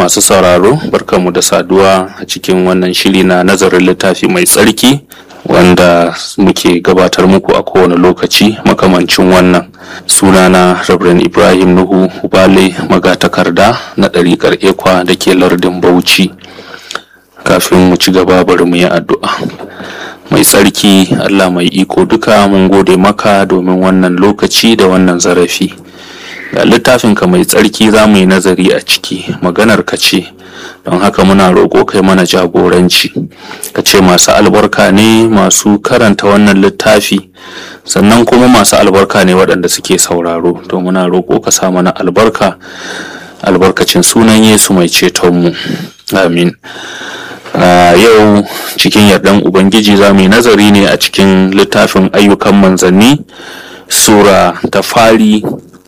masu sauraro barkamu da saduwa a cikin wannan shiri na nazarin littafi mai tsarki wanda muke gabatar muku a kowane lokaci makamancin wannan sunana Reverend Ibrahim Nuhu Ubale magatakarda na ɗariƙar ekwa da ke lardin Bauchi kafin mu ci gaba bari mu yi addu'a mai tsarki Allah mai iko duka mun gode maka domin wannan lokaci da wannan zarafi ga littafinka mai tsarki za mu yi nazari a ciki maganar ka ce don haka muna roƙo kai mana jagoranci ka ce masu albarka ne masu karanta wannan littafi sannan kuma masu albarka ne waɗanda suke sauraro to muna roƙo ka sa mana albarka albarkacin sunan yesu mai cetonmu amin Uh, yau cikin yardan ubangiji za mu yi nazari ne a cikin littafin ayyukan manzanni sura ta fari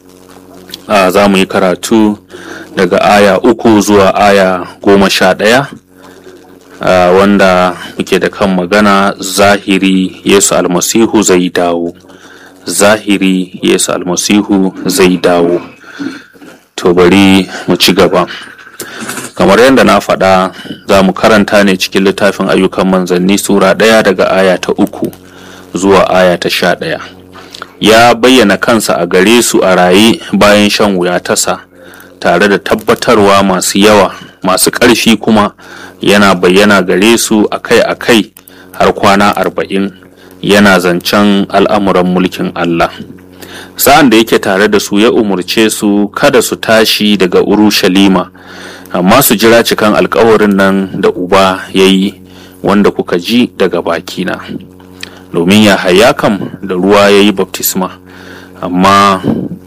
uh, za mu yi karatu daga aya uku zuwa aya goma sha ɗaya uh, wanda muke da kan magana zahiri yesu almasihu zai dawo zahiri yesu almasihu zai dawo to bari mu ci gaba kamar yadda na faɗa za mu karanta ne cikin littafin ayyukan manzanni sura ɗaya daga aya ta uku zuwa aya ta sha ɗaya ya bayyana kansa a gare su a raye bayan shan wuya tasa tare da tabbatarwa masu yawa masu ƙarfi kuma yana bayyana gare su akai-akai har kwana arba'in yana zancen al'amuran mulkin Allah sa'an da yake tare da su ya umurce su kada su tashi daga urushalima amma su jira cikan alkawarin nan da uba ya yi wanda kuka ji daga bakina domin ya haya kam da ruwa ya yi baptisma amma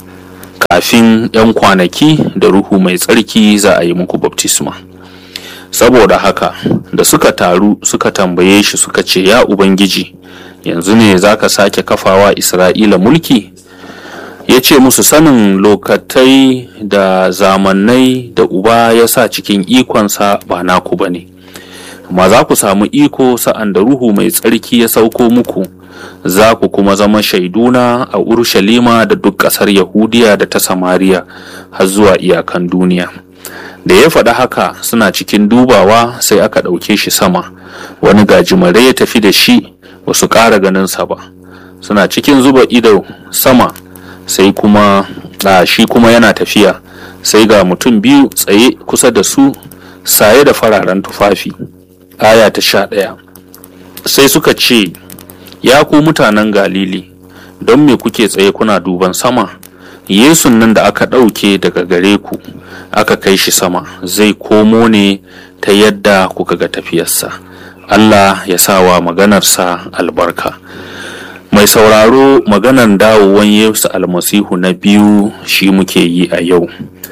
kafin 'yan kwanaki da ruhu mai tsarki za a yi muku baptisma saboda haka da suka taru suka tambaye shi suka ce ya ubangiji yanzu ne za ka sake kafawa isra'ila mulki ya ce musu sanin lokatai da zamannai da uba ya sa cikin ikonsa ba naku ba ne amma za ku samu iko sa'an da ruhu mai tsarki ya sauko muku za ku kuma zama shaiduna a urushalima da duk ƙasar yahudiya da ta samariya har zuwa iyakan duniya da ya faɗi haka suna cikin dubawa sai aka ɗauke shi sama wani gajimare ya tafi da shi ba su ƙara ganinsa ba suna cikin zuba ido sama sai kuma a shi kuma yana tafiya sai ga mutum biyu tsaye kusa da su saye da fararen tufafi aya ta sha ɗaya sai suka ce ya ku mutanen galili don me kuke tsaye kuna duban sama yesun nan da aka ɗauke daga gare ku aka kai shi sama zai komo ne ta yadda kuka ga tafiyarsa allah ya sawa maganarsa albarka mai sauraro maganan dawowan yesu almasihu na biyu shi muke yi a yau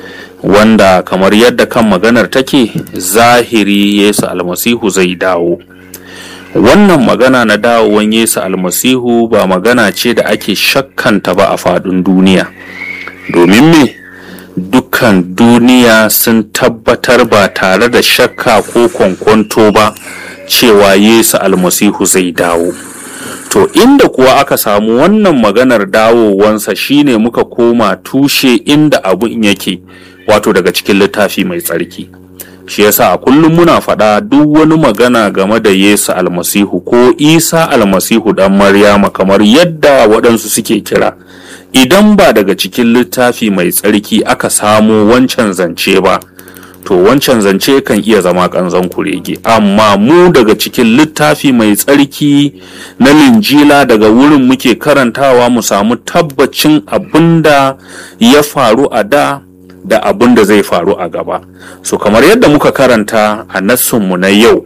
wanda kamar yadda kan maganar take zahiri yesu almasihu zai dawo wannan magana na dawowan yesu almasihu ba magana ce da ake shakkanta ba a faɗin duniya domin me dukkan duniya sun tabbatar ba tare da shakka ko kwankwanto ba cewa yesu almasihu zai dawo To inda kuwa aka samu wannan maganar dawowansa shine muka koma tushe inda abun yake wato daga cikin littafi mai tsarki. Shi yasa a kullum muna faɗa duk wani magana game da Yesu almasihu ko Isa almasihu ɗan Maryama kamar yadda waɗansu suke kira. Idan ba daga cikin littafi mai tsarki aka samo wancan zance ba, to wancan zance kan iya zama kanzon kurege amma mu daga cikin littafi mai tsarki na linjila daga wurin muke karantawa mu samu tabbacin abinda ya faru a da da abin da zai faru a gaba so kamar yadda muka karanta a nassunmu na yau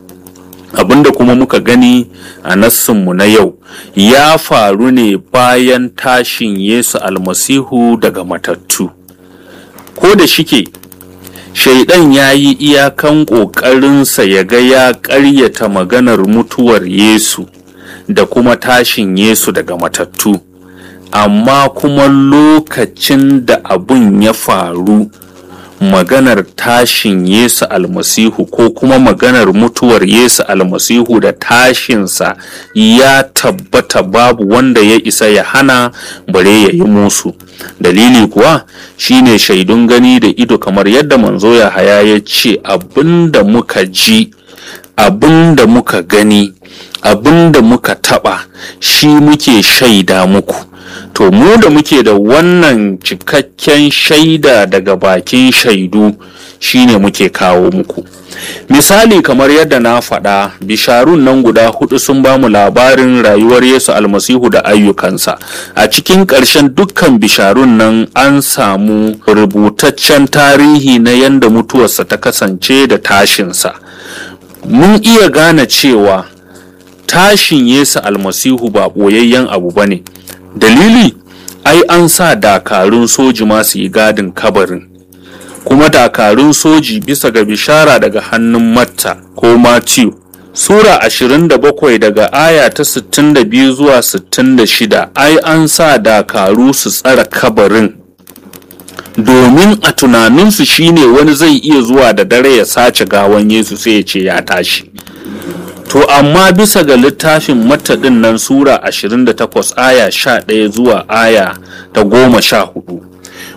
abinda kuma muka gani a nassunmu na yau ya faru ne bayan tashin yesu almasihu daga matattu ko da shike shaidan ya yi iyakan ƙoƙarinsa ya ga ya ƙaryata maganar mutuwar yesu da kuma tashin yesu daga matattu amma kuma lokacin da abun ya faru maganar tashin Yesu almasihu ko kuma maganar mutuwar Yesu almasihu da tashinsa ya tabbata babu wanda ya isa ya hana bare ya yi musu dalili kuwa shine shaidun gani da ido kamar yadda manzo ya haya ya ce abinda muka ji abinda muka gani abinda muka taba shi muke shaida muku to mu da muke da wannan cikakken shaida daga bakin shaidu shine muke kawo muku misali kamar yadda na faɗa bisharun nan guda hudu sun ba mu labarin rayuwar yesu almasihu da ayyukansa a cikin ƙarshen dukkan bisharun nan an samu rubutaccen tarihi na yadda mutuwarsa ta kasance da tashinsa mun iya gane cewa tashin yesu almasihu ba ɓoyayyen abu ba ne dalili ai an sa dakarun soji masu yi gadin kabarin kuma dakarun soji bisa ga bishara daga hannun matta ko matthew sura 27 daga aya ta 62 zuwa 66 ai an sa dakaru su tsara kabarin domin a tunaninsu shine wani zai iya zuwa da dare ya sace gawan yesu sai ya ce ya tashi To amma bisa ga littafin mataɗin nan Sura 28 aya 11 zuwa aya ta goma sha hudu.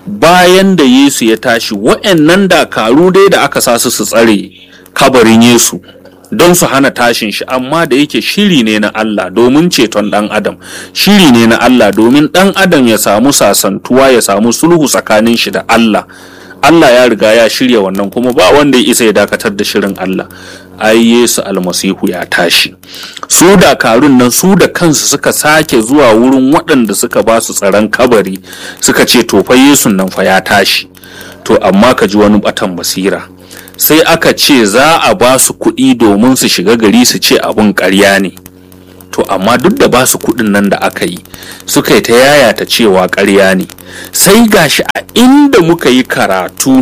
Bayan da Yesu ya tashi wa'yannan dakaru dai da aka sa su su tsare kabarin Yesu don su hana tashin shi amma da yake shiri ne na Allah domin ceton ɗan adam shiri ne na Allah domin ɗan adam ya samu sasantuwa ya samu sulhu tsakanin shi da Allah Allah ya riga ya shirya wannan kuma ba wanda ya isa ya dakatar da shirin Allah ai Yesu almasihu ya tashi su dakarun nan su da kansu suka sake zuwa wurin waɗanda suka ba su tsaron kabari suka ce to fa Yesu nan fa ya tashi to amma ka ji wani batan basira sai aka ce za a ba su kuɗi domin su shiga gari su ce abun ƙarya ne to amma duk da ba su kuɗin nan da aka yi suka yi ta yayata cewa ƙarya ne sai gashi a inda muka yi karatu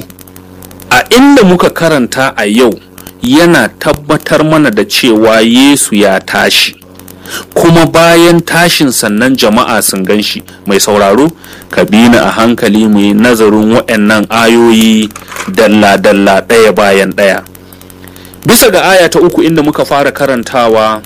a inda muka karanta a yau yana tabbatar mana da cewa Yesu ya tashi kuma bayan tashin sannan jama'a sun gan shi mai sauraro ka bi ni a hankali mu yi nazarin waɗannan ayoyi dalla-dalla ɗaya bayan ɗaya bisa ga aya ta uku inda muka fara karantawa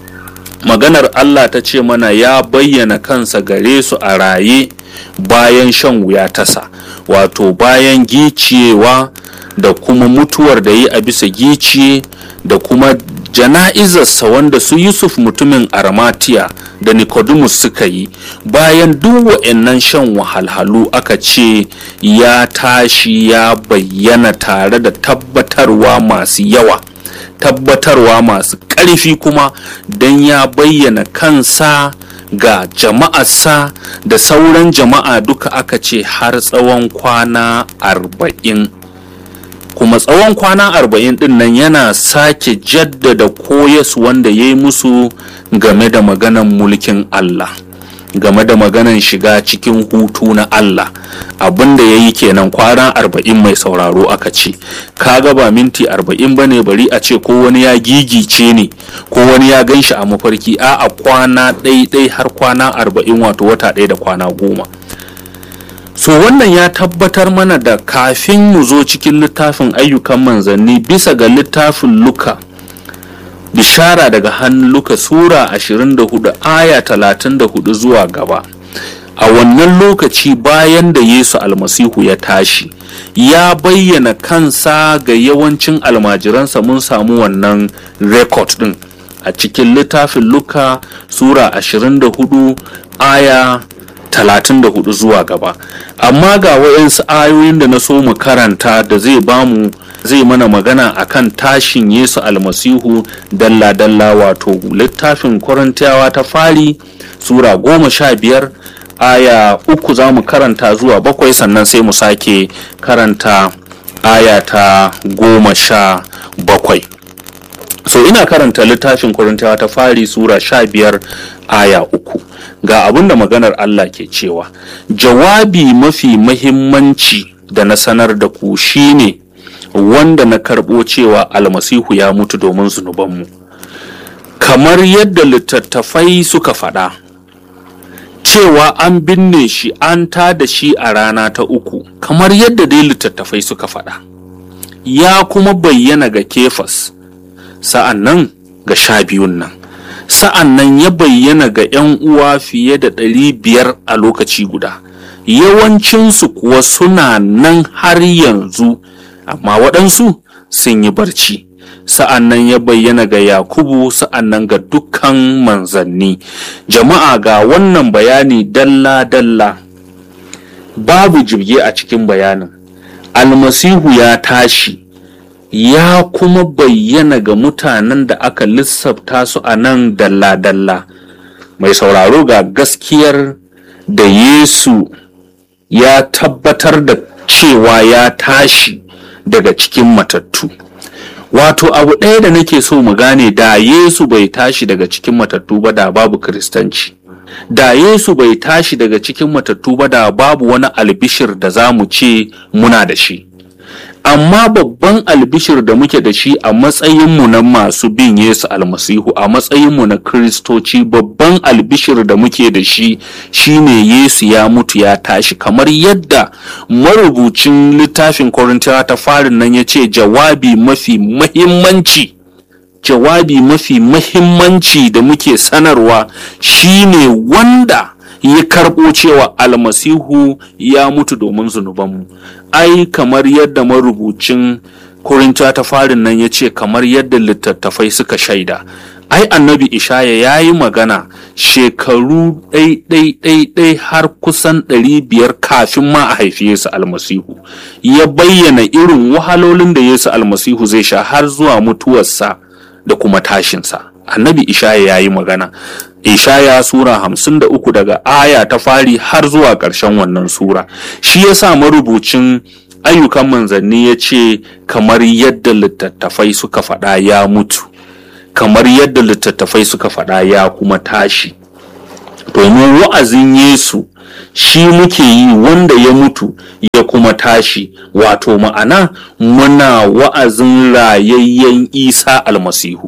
maganar Allah ta ce mana ya bayyana kansa gare su a raye bayan shan wuya tasa wato bayan giciyewa da kuma mutuwar da yi a bisa giciye da kuma jana'izarsa wanda su yusuf mutumin armatiya da nicodemus suka yi bayan duk wa'annan shan wahalhalu aka ce ya tashi ya bayyana tare da tabbatarwa masu yawa tabbatarwa masu ƙarfi kuma don ya bayyana kansa ga jama'arsa da sauran jama'a duka aka ce har tsawon kwana arba'in kuma tsawon kwana arba'in din nan yana sake jaddada koyas wanda ya yi musu game da maganan mulkin Allah game da maganan shiga cikin hutu na Allah abinda ya yi kenan kwana arba'in mai sauraro aka ce kaga ba minti arba'in ba ne bari a ce ko wani ya gigice ne ko wani ya gan shi a mafarki a a kwana ɗaiɗai har kwana arba'in wato wata ɗaya da kwana goma so wannan ya tabbatar mana da kafin mu zo cikin littafin ayyukan manzanni bisa ga littafin luka bishara daga hannun luka sura 24 aya 34 zuwa gaba a wannan lokaci bayan da yesu almasihu ya tashi ya bayyana kansa ga yawancin almajiransa mun samu wannan rekod din a cikin littafin luka sura 24 aya 34 zuwa gaba amma ga wayansu ayoyin da na so mu karanta da zai bamu zai mana magana akan tashin yesu almasihu dalla-dalla wato littafin korintiyawa ta fari sura goma sha biyar aya uku za mu karanta zuwa bakwai sannan sai mu sake karanta aya ta goma sha bakwai so ina karanta littafin korintiyawa ta fari sura sha biyar aya uku ga abin da maganar Allah ke cewa jawabi mafi mahimmanci da na sanar da ku shine wanda na karɓo cewa almasihu ya mutu domin zunubanmu kamar yadda littattafai suka faɗa cewa an binne shi an ta da shi a rana ta uku kamar yadda dai littattafai suka faɗa ya kuma bayyana ga kefas sa'an nan ga sha biyun nan sa'an nan ya bayyana ga 'yan uwa fiye da ɗari biyar a lokaci guda yawancinsu kuwa suna nan har yanzu amma waɗansu sun yi barci sa'an nan ya bayyana ga yakubu sa'an nan ga dukkan manzanni jama'a ga wannan bayani dalla-dalla babu jirge a cikin bayanin almasihu ya tashi ya kuma bayyana ga mutanen da aka lissafta su a nan dalla-dalla mai sauraro ga gaskiyar da yesu ya tabbatar da cewa ya tashi daga cikin matattu wato abu ɗaya da nake so mu gane da yesu bai tashi daga cikin matattu ba da babu kiristanci da yesu bai tashi daga cikin matattu ba da babu wani albishir da za mu ce muna da shi amma babban albishir da muke da shi a matsayinmu na masu bin Yesu almasihu a matsayinmu na kristoci babban albishir da muke da shi shine Yesu ya mutu ya tashi kamar yadda marubucin littafin Korintiyawa ta farin nan ya ce jawabi mafi mahimmanci jawabi mafi mahimmanci da muke sanarwa shine wanda ya karɓo cewa almasihu ya mutu domin zunubanmu ai kamar yadda marubucin korinta ta farin nan ya ce kamar yadda littattafai suka shaida ai annabi ishaya ya yi magana shekaru ɗai-ɗai-ɗai har kusan ɗari biyar kafin ma a haifi yesu almasihu ya bayyana irin wahalolin da yesu almasihu zai sha har zuwa mutuwarsa da kuma tashinsa annabi ishaya ya yi magana ishaya sura hamsin da uku daga aya ta fari har zuwa ƙarshen wannan sura shi ya sa marubucin ayyukan manzanni ya ce kamar yadda littattafai suka faɗa ya mutu kamar yadda littattafai suka faɗa ya kuma tashi domin wa'azin yesu shi muke yi wanda ya mutu ya kuma tashi wato ma'ana muna wa'azin rayayyen isa almasihu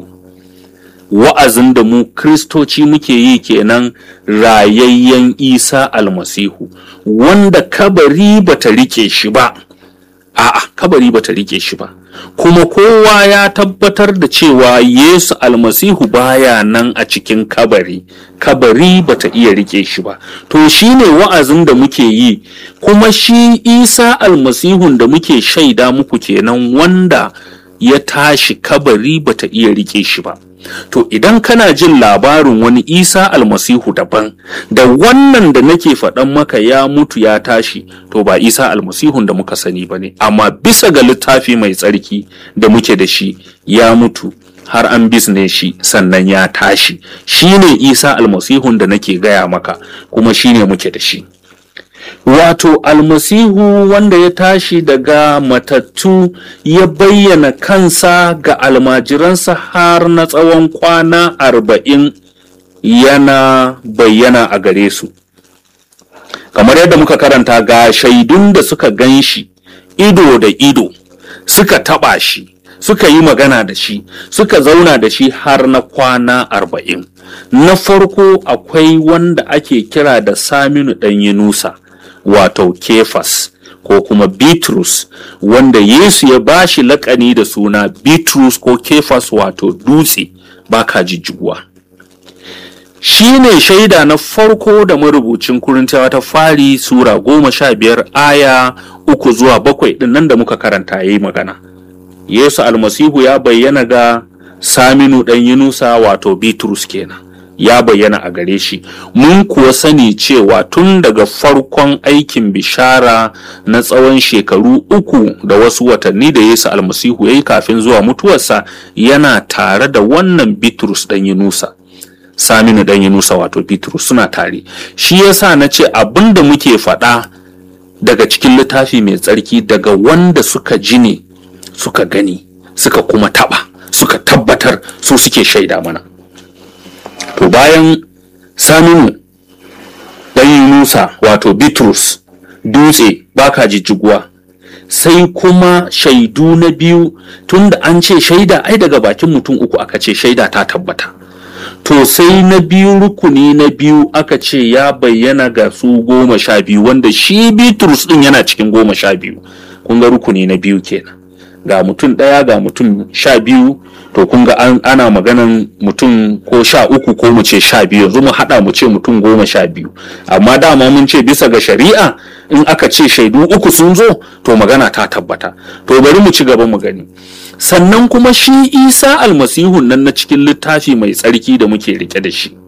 wa'azin da mu kristoci muke yi kenan rayayyen isa almasihu wanda kabari bata rike shi ba a'a kabari bata rike shi ba kuma kowa ya tabbatar da cewa yesu almasihu baya nan a cikin kabari kabari bata iya rike shi ba to shine wa'azin da muke yi kuma shi isa almasihun da muke shaida muku kenan wanda ya tashi kabari bata iya rike shi ba to idan kana jin labarin wani isa almasihu daban da wannan da nake faɗan maka ya mutu ya tashi to ba isa almasihun da muka sani ba ne amma bisa ga littafi mai tsarki da muke da shi ya mutu har an bisne shi sannan ya tashi shine isa almasihun da nake gaya maka kuma shine muke da shi wato almasihu wanda ya tashi daga matattu ya bayyana kansa ga almajiransa har na tsawon kwana arba'in yana bayyana a gare su kamar yadda muka karanta ga shaidun da suka gan shi ido da ido suka taba shi suka yi magana da shi suka zauna da shi har na kwana arba'in na farko akwai wanda ake kira da saminu ɗan yunusa wato kefas ko kuma bitrus wanda yesu ya bashi lakani da suna bitrus ko kefas wato dutse baka jijjiguwa shi ne shaida na farko da marubucin kurintawa ta fari sura goma sha biyar aya uku zuwa bakwai ɗin nan da muka karanta ya yi magana yesu almasihu ya bayyana ga saminu ɗan yunusa wato bitrus kenan ya bayyana a gare shi mun kuwa sani cewa tun daga farkon aikin bishara na tsawon shekaru uku da wasu watanni da yesu almasihu ya yi kafin zuwa mutuwarsa yana tare da wannan bitrus ɗan yunusa saminu ɗan yunusa wato bitrus suna tare shi yasa na ce abin da muke faɗa daga cikin littafi mai tsarki daga wanda suka ji ne suka gani suka kuma taɓa suka tabbatar su suke shaida mana to bayan saminu ɗan yunusa wato bitrus dutse baka jijjiguwa sai kuma shaidu na biyu tunda an ce shaida ai daga bakin mutum uku aka ce shaida ta tabbata to sai na biyu rukuni na biyu aka ce ya bayyana ga su goma sha biyu wanda shi bitrus din yana cikin goma sha biyu kun ga rukuni na biyu kenan ga mutum ɗaya ga mutum sha biyu to kun ga ana maganan mutum ko sha uku ko mu ce sha biyu yanzu mu haɗa mu ce mutum goma sha biyu amma dama mun ce bisa ga shari'a in aka ce shaidu uku sun zo to magana ta tabbata to bari mu ci gaba mu gani sannan kuma shi isa almasihun nan na cikin littafi mai tsarki da muke rike da shi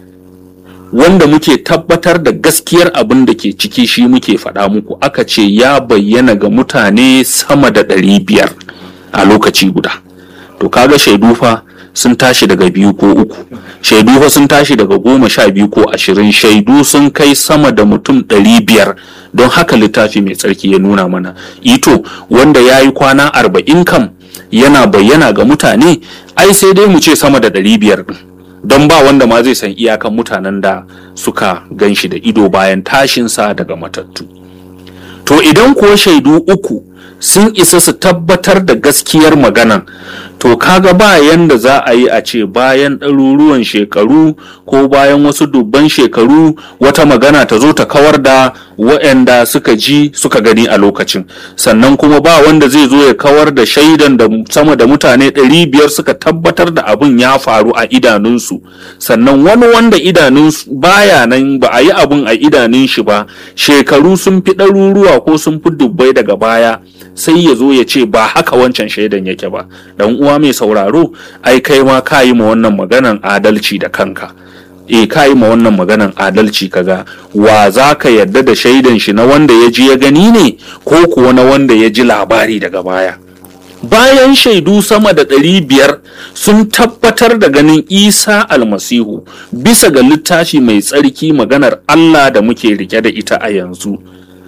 wanda muke tabbatar da gaskiyar abin da ke ciki shi muke faɗa muku aka ce ya bayyana ga mutane sama da ɗari biyar a lokaci guda to kaga shaidu fa sun tashi daga biyu ko uku shaidu fa sun tashi daga goma sha biyu ko ashirin shaidu sun kai sama da mutum ɗari biyar don haka littafi mai tsarki ya nuna mana ito wanda ya yi kwana arba'in kam yana bayyana ga mutane ai sai dai mu ce sama da ɗari biyar ɗin don ba wanda ma zai san iyakan mutanen da suka gan shi da ido bayan tashinsa daga matattu to idan kuwa shaidu uku sun isa su tabbatar da gaskiyar maganan to kaga ba yanda za a yi a ce bayan ɗaruruwan shekaru ko bayan wasu dubban shekaru wata magana ta zo ta kawar da waɗanda suka ji suka gani a lokacin sannan kuma ba wanda zai zo ya kawar da shaidan da sama da mutane ɗari biyar suka tabbatar da abin ya faru a idanunsu sannan wani wanda idanunsu baya nan ba a yi abin a idanun shi ba shekaru sun fi ɗaruruwa ko sun fi dubbai daga baya sai ya zo ya ce ba haka wancan shaidan yake ba dan uwa mai sauraro ai kai ma ka yi ma wannan maganan adalci da kanka e ka yi ma wannan maganan adalci kaga wa za ka yarda da shaidan shi na wanda ya ji ya gani ne ko kuwa na wanda ya ji labari daga baya bayan shaidu sama da ɗari biyar sun tabbatar da ganin isa almasihu bisa ga littafi mai tsarki maganar allah da muke rike da ita a yanzu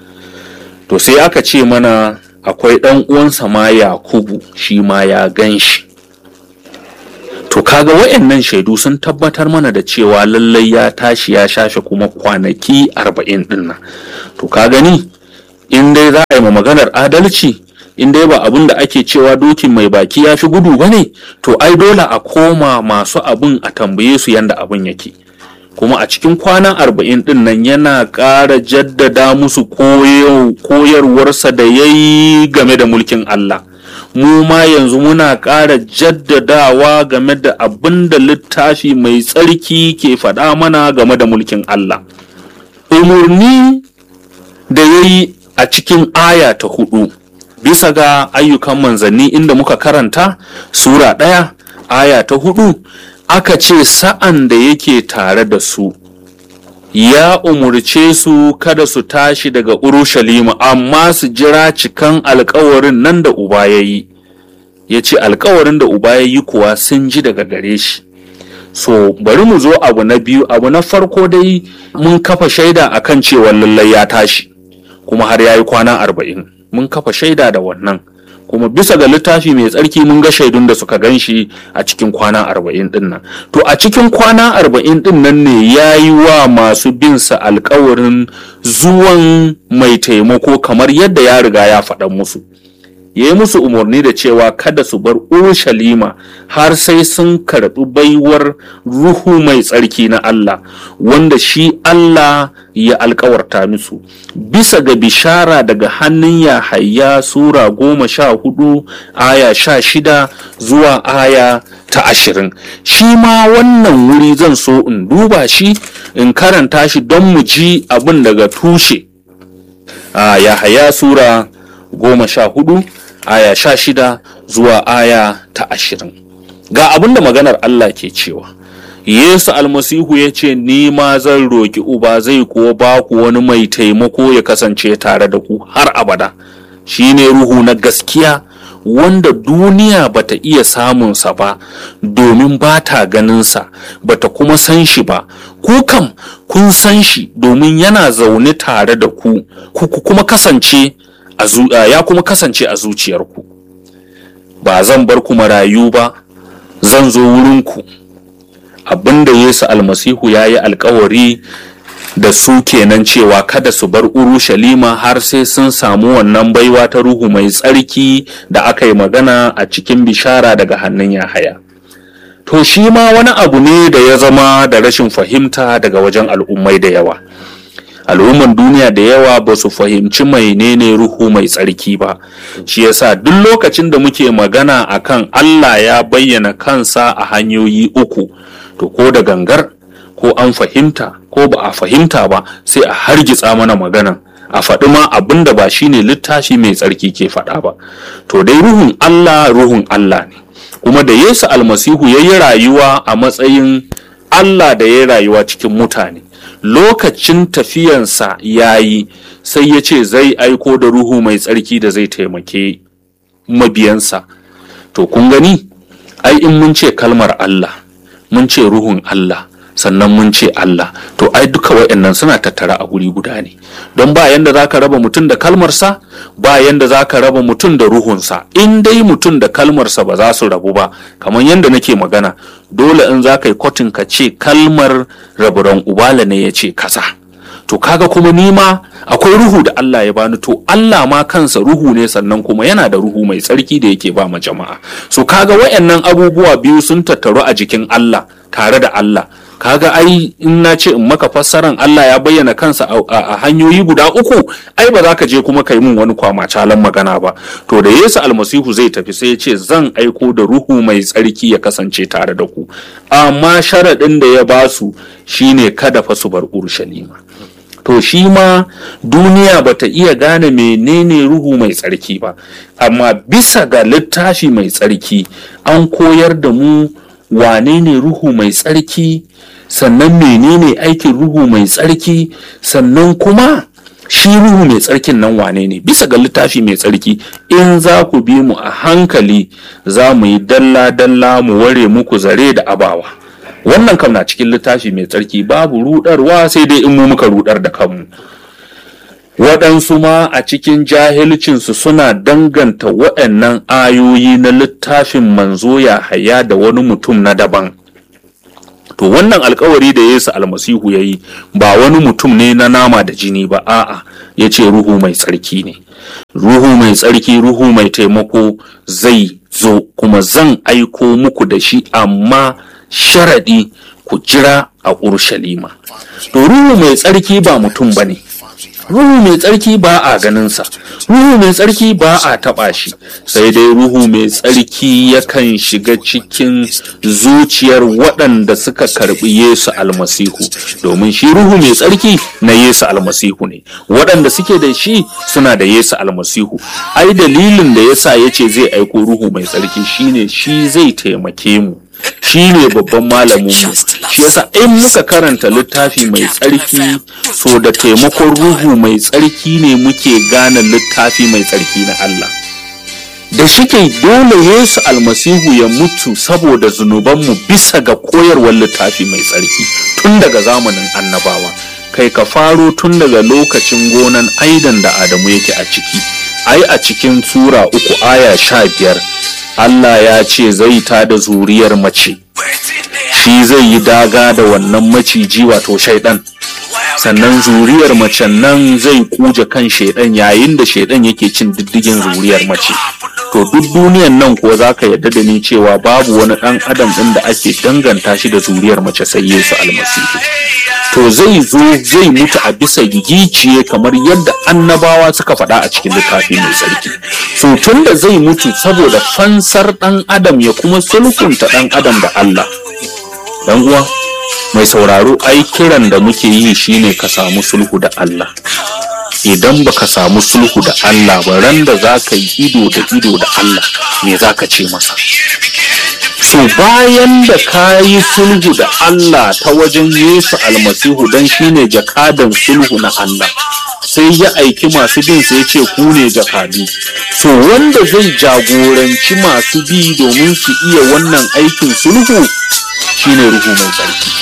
to sai aka ce mana akwai ɗan uwansa ma yakubu shi ma ya gan shi to kaga wayannan shaidu sun tabbatar mana da cewa lallai ya tashi ya shafe kuma kwanaki arba'in ɗin nan to ka gani in dai za a yi ma maganar adalci in dai ba abin da ake cewa dokin mai baki ya fi gudu ba ne to ai dole a koma masu abin a tambaye su yanda abin yake kuma a cikin kwana arba'in din nan yana ƙara jaddada musu koyarwarsa da ya yi game da mulkin Allah mu ma yanzu muna ƙara jaddadawa game da abin da littafi mai tsarki ke faɗa mana game da mulkin Allah umarni da ya yi a cikin aya ta hudu bisa ga ayyukan manzanni inda muka karanta sura ɗaya aya ta hudu aka ce sa'an da yake tare da su ya umurce su kada su tashi daga urushalima amma su jira cikan alkawarin nan da uba ya yi ya ce alkawarin da uba ya yi kuwa sun ji daga gare shi so bari mu zo abu na biyu abu na farko dai mun kafa shaida akan cewa lallai ya tashi kuma har ya yi kwana arba'in mun kafa shaida da wannan kuma bisa ga littafi mai tsarki mun ga shaidun da suka gan shi a cikin kwana arba'in din nan to a cikin kwana arba'in din nan ne ya yi wa masu binsa alkawarin zuwan mai taimako kamar yadda ya riga ya faɗa musu ya yi musu umarni da cewa kada su bar urushalima har sai sun karɓi baiwar ruhu mai tsarki na Allah wanda shi Allah ya alkawarta musu bisa ga bishara daga hannun Yahaya sura goma sha hudu aya sha shida zuwa aya ta ashirin shi ma wannan wuri zan so in duba shi in karanta shi don mu ji abin daga tushe a Yahaya sura goma sha hudu aya sha shida zuwa aya ta ashirin ga abin da maganar Allah ke cewa Yesu almasihu ya ce ni ma zan roki uba zai kuwa ba ku wani mai taimako ya kasance tare da ku har abada shine ruhu na gaskiya wanda duniya bata iya samunsa ba domin ba ta ganinsa bata kuma san shi ba ku kam kun san shi domin yana zaune tare da ku ku kuma kasance ya kuma kasance a zuciyarku ba zan bar ku marayu ba zan zo wurinku abinda yesu almasihu ya yi alkawari da su kenan cewa kada su bar urushalima har sai sun samu wannan baiwa ta ruhu mai tsarki da aka yi magana a cikin bishara daga hannun yahaya to shi ma wani abu ne da ya zama da rashin fahimta daga wajen al'ummai da yawa al'umman duniya da yawa ba su fahimci menene ruhu mai tsarki ba shi yasa duk lokacin da muke magana akan Allah ya bayyana kansa a hanyoyi uku to ko da gangar ko an fahimta ko ba a fahimta ba sai a hargitsa mana maganan a faɗi ma abin da ba shine littafi mai tsarki ke faɗa ba to dai ruhun Allah ruhun Allah ne kuma da Yesu almasihu ya yi rayuwa a matsayin Allah da ya yi rayuwa cikin mutane lokacin tafiyansa ya yi sai ya ce zai aiko da ruhu mai tsarki da zai taimake mabiyansa to kun gani ai in mun ce kalmar Allah mun ce ruhun Allah sannan mun ce Allah to ai duka wayannan suna tattara a guri guda ne don ba yanda zaka raba mutum da kalmarsa ba yanda zaka raba mutum da ruhunsa in dai mutum da kalmarsa ba za su rabu ba kamar yanda nake magana dole in za ka yi kwatin ka ce kalmar raburan ubala ne ya ce kasa to kaga kuma nima akwai ruhu da Allah ya bani to Allah ma kansa ruhu ne sannan kuma yana da ruhu mai tsarki da yake ba ma jama'a so kaga wayannan abubuwa biyu sun tattaru a jikin Allah tare da Allah kaga ai in na ce in maka fassaran Allah ya bayyana kansa a hanyoyi guda uku ai ba za ka je kuma kai mun wani kwama calan magana ba to da Yesu almasihu zai tafi sai ya ce zan aiko da ruhu mai tsarki ya kasance tare da ku amma sharaɗin da ya basu shine kada fa su bar Urushalima to shi ma duniya bata iya gane menene ruhu mai tsarki ba amma bisa ga littafi mai tsarki an koyar da mu wane ne ruhu mai tsarki sannan menene aikin ruhu mai tsarki sannan kuma shi ruhu mai tsarkin nan wane ne bisa ga littafi mai tsarki in za ku bi mu a hankali za mu yi dalla-dalla mu ware muku zare da abawa wannan kam na cikin littafi mai tsarki babu rudarwa sai dai in mu muka rudar da kanmu waɗansu ma a cikin jahilcinsu suna danganta waɗannan ayoyi na littafin manzo ya haya da wani mutum na daban to wannan alkawari da yesu almasihu ya yi ba wani mutum ne na nama da jini ba a'a ya ce ruhu mai tsarki ne ruhu mai tsarki ruhu mai taimako zai zo kuma zan aiko muku da shi amma sharaɗi ku jira a urushalima to ruhu mai tsarki ba mutum ba ne ruhu mai tsarki ba a ganinsa ruhu mai tsarki ba a taɓa shi sai dai ruhu mai tsarki yakan shiga cikin zuciyar waɗanda suka karɓi yesu almasihu domin shi ruhu mai tsarki na yesu almasihu ne waɗanda suke da shi suna da yesu almasihu ai dalilin da yasa ya ce zai aiko ruhu mai tsarki shine shi zai taimake mu shi ne babban malamin mu shi yasa in muka karanta littafi mai tsarki so da taimakon ruhu mai tsarki ne muke gane littafi mai tsarki na Allah da shike dole Yesu almasihu ya mutu saboda zunubanmu bisa ga koyarwar littafi mai tsarki tun daga zamanin annabawa kai ka faro tun daga lokacin gonan aidan da Adamu yake a ciki ai a cikin sura uku aya sha biyar Allah ya ce zai ta da zuriyar mace shi zai yi daga da wannan maciji wato shaidan sannan zuriyar macen nan zai kuje kan shaidan yayin da shaidan yake cin diddigin zuriyar mace to duk duniyan nan kuwa za ka yarda da ni cewa babu wani ɗan adam ɗin da ake danganta shi da zuriyar mace sai yesu almasihu to zai zo zai mutu a bisa giciye kamar yadda annabawa suka faɗa a cikin littafi mai tsarki so tun da zai mutu saboda fansar ɗan adam ya kuma sulhunta ɗan adam da allah dan uwa mai sauraro ai kiran da muke yi shine ka samu sulhu da allah idan baka samu sulhu da Allah ba ran da za ka yi ido da ido da Allah me za ka ce masa so bayan da ka yi sulhu da Allah ta wajen Yesu almasihu don shine jakadan sulhu na Allah sai ya aiki masu bin sai ce ku ne jakadu so wanda zai jagoranci masu bi domin su iya wannan aikin sulhu shine ruhu mai tsarki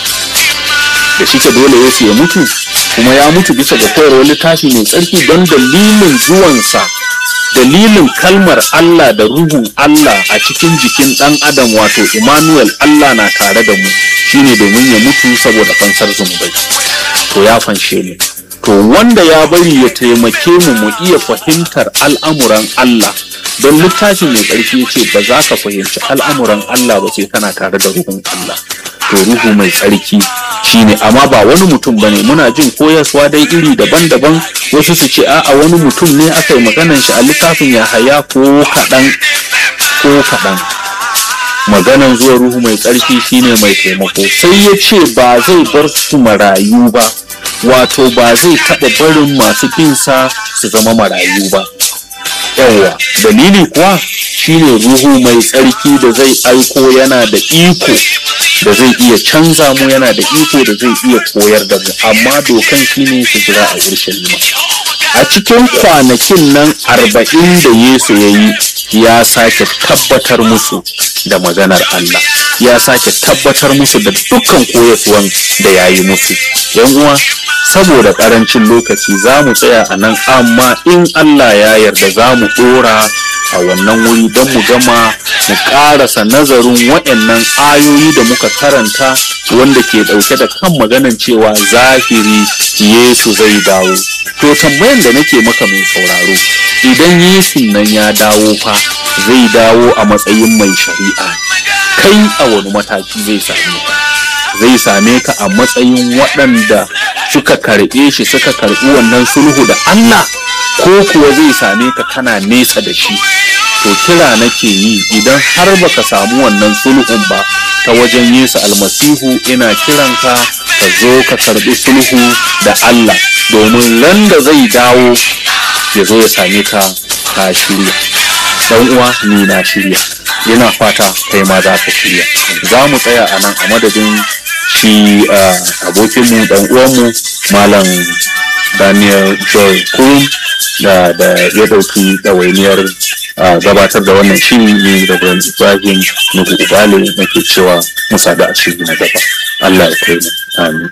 da shike dole Yesu ya mutu kuma ya mutu bisa ga koyarwar littafi mai tsarki don dalilin zuwansa dalilin kalmar Allah da ruhun Allah a cikin jikin ɗan adam wato Emmanuel Allah na tare da mu shine domin ya mutu saboda fansar zunubai to ya fanshe ne to wanda ya bari ya taimake mu mu iya fahimtar al'amuran Allah don littafin mai ƙarfi ya ce ba za ka fahimci al'amuran Allah ba sai kana tare da ruhun Allah to ruhu mai tsarki shine amma ba wani mutum bane muna jin koyaswa dai iri daban-daban wasu su ce a'a wani mutum ne aka yi maganan shi a littafin ya haya ko kaɗan ko kaɗan maganan zuwa ruhu mai tsarki shine mai taimako sai ya ce ba zai bar su marayu ba wato ba zai taɓa barin masu binsa su zama marayu ba yawwa dalili kuwa shine ruhu mai tsarki da zai aiko yana da iko da zai iya canza mu yana da iko da zai iya koyar da mu amma dokan shine su jira a urshalima a cikin kwanakin nan arba'in da yesu ya yi ya sake tabbatar musu da maganar Allah ya sake tabbatar musu da dukkan koyaswan da ya yi musu yan uwa saboda karancin lokaci za mu tsaya a nan amma in Allah ya yarda za mu dora a wannan wuri don mu gama mu karasa nazarin waɗannan ayoyi da muka karanta wanda ke ɗauke da kan maganan cewa zahiri Yesu zai dawo to tambayan da nake maka mai sauraro idan Yesu nan ya dawo fa zai dawo a matsayin mai shari'a kai a wani mataki zai same ka zai same ka a matsayin waɗanda suka karɓe shi suka karɓi wannan sulhu da Allah ko kuwa zai same ka kana nesa da shi to kira nake yi idan har baka samu wannan sulhun ba ta wajen Yesu almasihu ina kiranka ka zo ka karɓi sulhu da Allah domin ran da zai dawo ya zo ya same ka ka shirya dan uwa ni na shirya yana fata kai ma za ka shirya za mu tsaya a nan a madadin shi abokinmu dan uwanmu malam daniel joy kurum da da ya dauki ɗawainiyar gabatar da wannan shiri ne da ibrahim nuhu ubale nake cewa musa da a shiri na gaba allah ya kai mu amin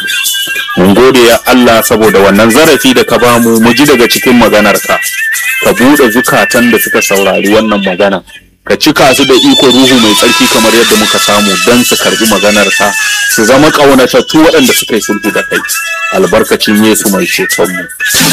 mun gode ya allah saboda wannan zarafi da ka bamu mu ji daga cikin maganarka ka buɗe zukatan da suka saurari wannan magana ka cika su da iko ruhu mai tsarki kamar yadda muka samu don su karbi maganarsa su zama ƙaunatattu waɗanda suka yi sulhu da kai albarkacin yesu mai cetonmu